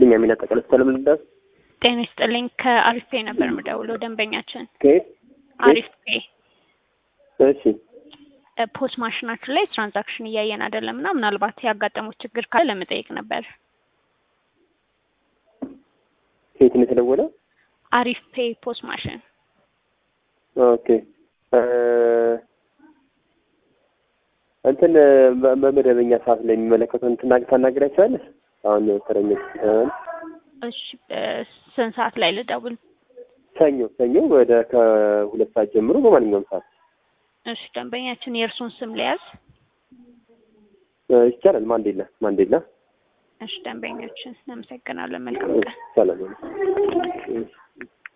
ቢኒያሚን አጠቃላይ ሰላም ልዳስ ጤና ይስጥልኝ። ከአሪፍ ፔ ነበር የምደውለው ደንበኛችን ከየት አሪፍ ፔ እሺ ፖስ ማሽናችን ላይ ትራንዛክሽን እያየን አይደለም እና ምናልባት ያጋጠሙት ችግር ካለ ለመጠየቅ ነበር። ከየት ነው የተደወለው? አሪፍ ፔ ፖስ ማሽን ኦኬ እ እንትን በ- በመደበኛ ሰዓት ላይ የሚመለከተው እንትን ታናግራቸዋለህ? አሁን ተረኞች እሺ እ ስንት ሰዓት ላይ ልደውል? ሰኞ ሰኞ ወደ ከሁለት ሰዓት ጀምሮ በማንኛውም ሰዓት እሺ ደንበኛችን የእርሱን ስም ሊያዝ። እ ይቻላል። ማንዴላ ማንዴላ እሺ ደንበኛችን እናመሰግናለን። መልካም ቀን። ሰላም ነው።